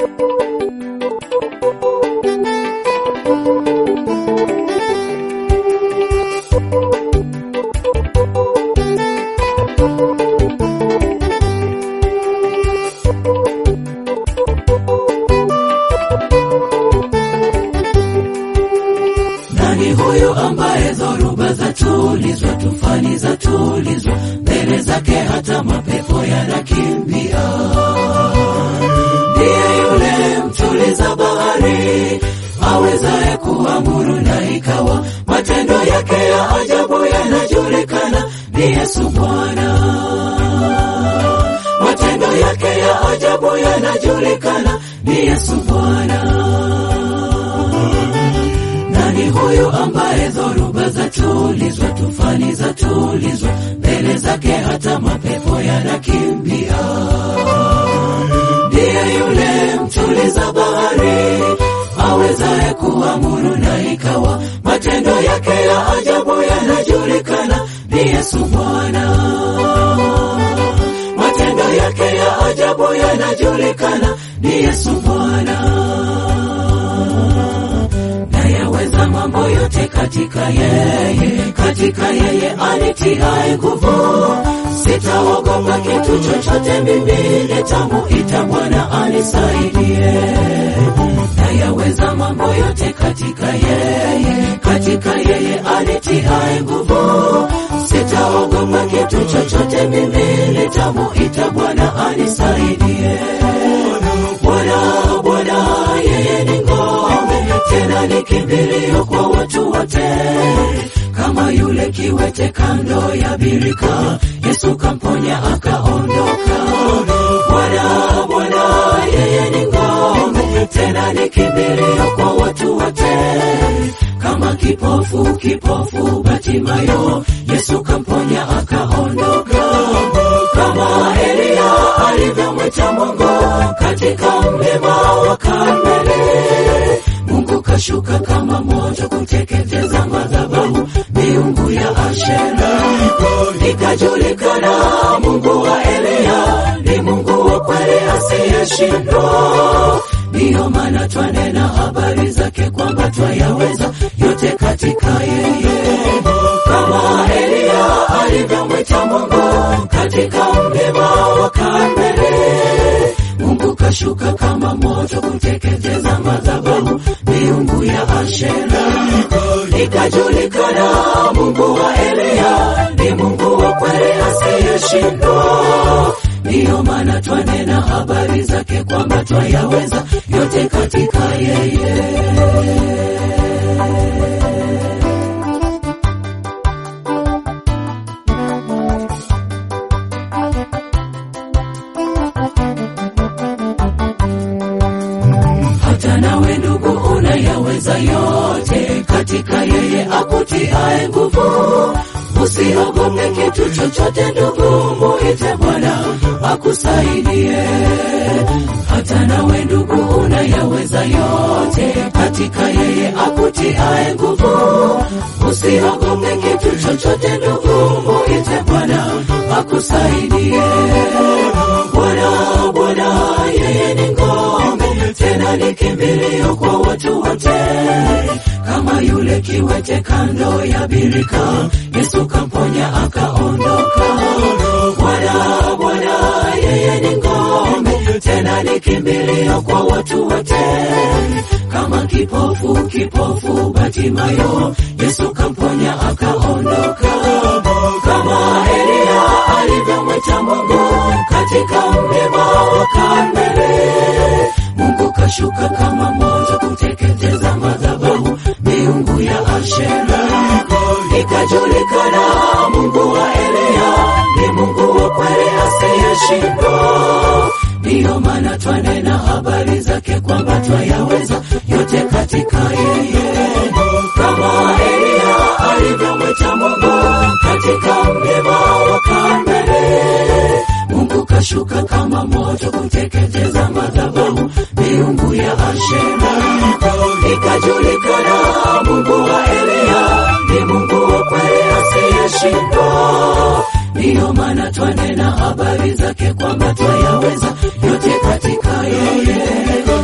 Nani huyu ambaye dhoruba za tulizwa, tufani za tulizwa, mbele zake hata mapepo yanakimbia? Ndiye yule mtuliza bahari, awezaye kuamuru na ikawa, matendo yake ya ajabu yanajulikana. Ni Yesu Bwana, matendo yake ya ajabu yanajulikana. Ni Yesu Bwana. Nani huyu ambaye dhoruba za tulizwa, tufani za tulizwa, mbele zake hata mapepo yanakimbia? Ndiye yule mtuliza bahari, awezaye kuamuru na ikawa, matendo yake ya ajabu yanajulikana. Ni Yesu Bwana, matendo yake ya ajabu yanajulikana. Ni Yesu Bwana nayaweza mambo yote katika yeye, katika yeye anitiaye nguvu. Sitaogopa kitu chochote, mimi nitamuita Bwana anisaidie. Nayaweza mambo yote katika yeye, katika yeye anitiaye nguvu. Sitaogopa kitu chochote, mimi nitamuita Bwana anisaidie. Bwana, Bwana, yeye ni ngome tena ni kimbilio kwa watu wote, kama yule kiwete kando ya birika, Yesu kamponya akaondoka. Bwana, Bwana, yeye ni ngome, tena ni kimbilio kwa watu wote, kama kipofu, kipofu Batimayo, Yesu kamponya akaondoka, kama Eliya alivyomwita Mungu katika mlima wa Karmeli. Mungu kashuka kama moto kuteketeza madhabahu miungu ya Ashera, ikajulikana Mungu wa Eliya ni Mungu wa kweli asiyeshindwa. Ndiyo maana twanena habari zake kwamba twayaweza yote katika yeye, kama Eliya alivyomwita Mungu katika mlima wa Karmeli. Mungu kashuka kama moto kuteketeza madhabahu miungu ya Ashera, ikajulikana Mungu wa Eliya ni Mungu wa kweli asiyeshindwa. Ndiyo maana twanena habari zake kwamba twayaweza yote katika yeye. hata nawe ndugu unayaweza yote katika yeye akutiaye nguvu. Usiogope kitu chochote ndugu, muite Bwana akusaidie. Hata nawe ndugu unayaweza yote katika yeye akutiaye nguvu. Usiogope kitu chochote ndugu, muite Bwana akusaidie. Bwana, Bwana, yeye ni ngome tena ni kimbilio kwa watu wote, kama yule kiwete kando ya birika, Yesu kamponya akaondoka. Bwana, Bwana, yeye ni ngome tena ni kimbilio kwa watu wote, kama kipofu, kipofu Batimayo, Yesu kamponya akaondoka, kama Eliya alivyomwita Mungu katika mlima wa Karmeli. Mungu kashuka kama moto kuteketeza madhabahu miungu ya Ashera, ikajulikana Mungu wa Eliya ni Mungu wa kweli asiyeshindwa. Ndiyo maana twanena habari zake kwamba twayaweza yote katika yeye, kama Eliya alivyomwita Mungu katika mlima wa Karmeli. Mungu kashuka kama moto kuteketeza madhabahu miungu ya Ashera, ikajulikana Mungu wa Eliya ni Mungu wa kweli asiyeshindwa. Ndiyo maana twanena habari zake kwamba twayaweza yote katika yeye,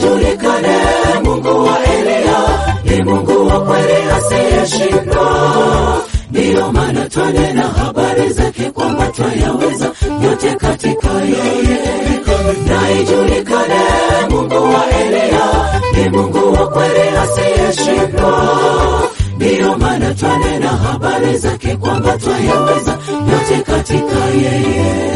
ijulikane Mungu wa Eliya ni Mungu wa kweli asiyeshindwa. Ndiyo maana twanena habari zake kwamba twayaweza yote katika yeye, na ijulikane Mungu wa Eliya ni Mungu wa kweli asiyeshindwa. Ndiyo maana twanena habari zake kwamba twayaweza yote katika yeye.